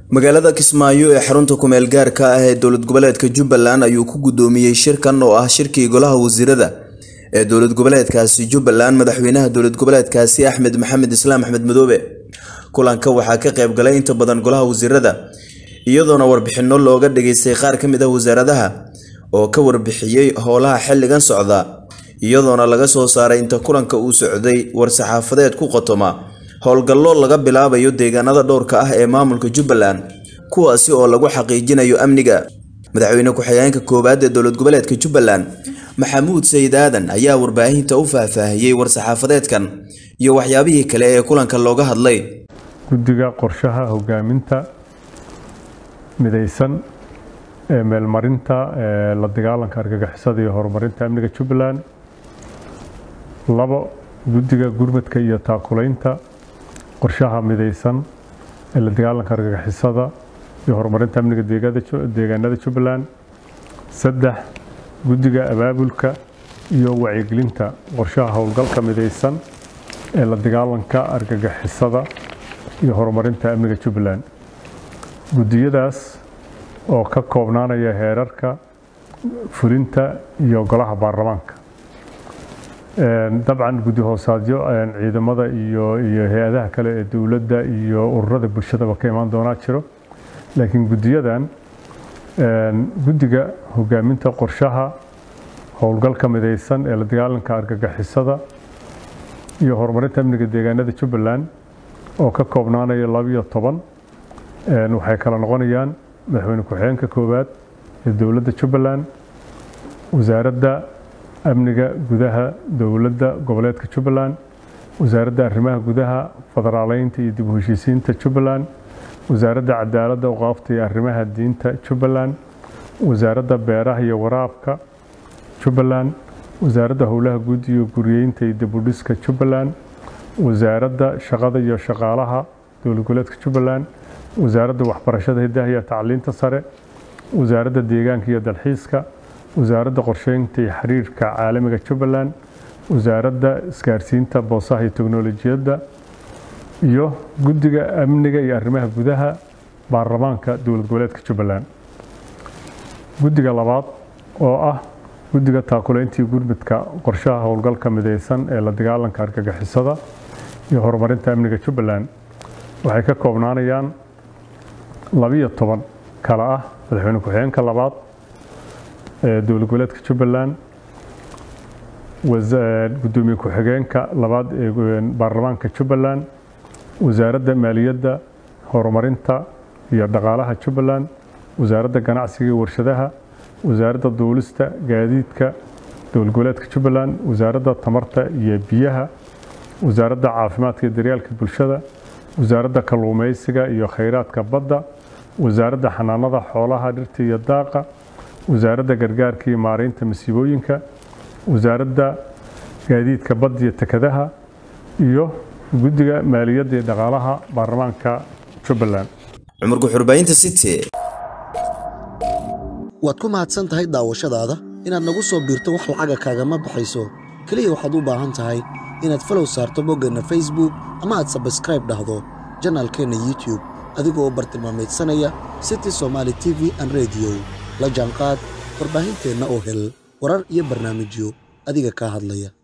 magaalada kismaayo ee xarunta kumeel gaarka ah ee dowlad goboleedka jubbaland ayuu ku guddoomiyey shirkan oo ah shirkii golaha wasiirada ee dowlad goboleedkaasi jubbaland madaxweynaha dowlad goboleedkaasi axmed maxamed islaam axmed madoobe kulanka waxaa ka qayb galay inta badan golaha wasiirada iyadoona warbixinno looga dhageystay qaar ka mid ah wasaaradaha oo ka warbixiyey howlaha xilligan socda iyadoona laga soo saaray inta kulanka uu socday war-saxaafadeed ku qotoma howlgallo laga bilaabayo deegaanada dhowrka ah ee maamulka jubbaland kuwaasi oo lagu xaqiijinayo amniga madaxweyne ku-xigeenka koowaad ee dowlad goboleedka jubbaland maxamuud sayid aadan ayaa warbaahinta u faahfaahiyey war-saxaafadeedkan iyo waxyaabihii kale ee kulanka looga hadlay guddiga qorshaha hogaaminta midaysan ee meelmarinta ee la dagaalanka argagixisada iyo horumarinta amniga jubbaland labo guddiga gurmadka iyo taakulaynta qorshaha midaysan ee la dagaalanka argagixisada iyo horumarinta amniga deegaanada jubbaland saddex guddiga abaabulka iyo wacyigelinta qorshaha howlgalka midaysan ee la dagaalanka argagixisada iyo horumarinta amniga jubbaland guddiyadaas oo ka koobnaanaya heerarka fulinta iyo golaha baarlamaanka dabcan guddi hoosaadyo ciidamada iyo iyo hay-adaha kale ee dowladda iyo ururada bulshadaba ka imaan doonaa jiro laakiin guddiyadan guddiga hogaaminta qorshaha howlgalka midaysan ee la dagaalanka argagixisada iyo horumarinta amniga deegaanada jubbaland oo ka koobnaanaya labiyo toban waxay kala noqonayaan madaxweyne ku-xigeenka koowaad ee dowladda jubbaland wasaaradda amniga gudaha dowladda goboleedka jubbaland wasaaradda arrimaha gudaha federaaleynta iyo dib u heshiisiinta jubbaland wasaaradda cadaaladda uqaafta iyo arrimaha diinta jubbaland wasaaradda beeraha iyo waraabka jubbaland wasaaradda howlaha guud iyo guriyeynta iyo dibudhiska jubbaland wasaaradda shaqada iyo shaqaalaha dowlad goboleedka jubbaland wasaaradda waxbarashada hidaha iyo tacliinta sare wasaaradda deegaanka iyo dalxiiska wasaaradda qorsheynta iyo xiriirka caalamiga jubbaland wasaaradda isgaarsiinta boosaha iyo teknolojiyadda iyo guddiga amniga iyo arrimaha gudaha baarlamaanka dowlad goboleedka jubbaland guddiga labaad oo ah guddiga taakulayntii gurmudka qorshaha howlgalka midaysan ee la dagaalanka argagixisada iyo horumarinta amniga jubbaland waxay ka koobnaanayaan labiyo toban kale ah madaxweyne ku-xigeenka labaad ee dowlad goboleedka jubbaland gudoomiye ku-xigeenka labaad ee baarlamaanka jubbaland wasaaradda maaliyadda horumarinta iyo dhaqaalaha jubbaland wasaaradda ganacsiga iyo warshadaha wasaaradda duulista gaadiidka dowlad goboleedka jubbaland wasaaradda tamarta iyo biyaha wasaaradda caafimaadka iyo daryaalka bulshada wasaaradda kalluumeysiga iyo khayraadka badda wasaaradda xanaanada xoolaha dhirta iyo daaqa wasaaradda gargaarka iyo maareynta masiibooyinka wasaaradda gaadiidka badda iyo tekadaha iyo guddiga maaliyadda iyo dhaqaalaha baarlamaanka jubbaland cumar guxurbaynta city waad ku mahadsan tahay daawashadaada inaad nagu soo biirto wax lacaga kaagama baxayso keliya waxaad u baahan tahay inaad falow saarto boggeenna facebook ama aad sabskraib dhahdo janaalkeenna youtube adigoo bartilmaameedsanaya city somaali t v an rediyo la jaanqaad warbaahinteenna oo hel warar iyo barnaamijyo adiga kaa hadlaya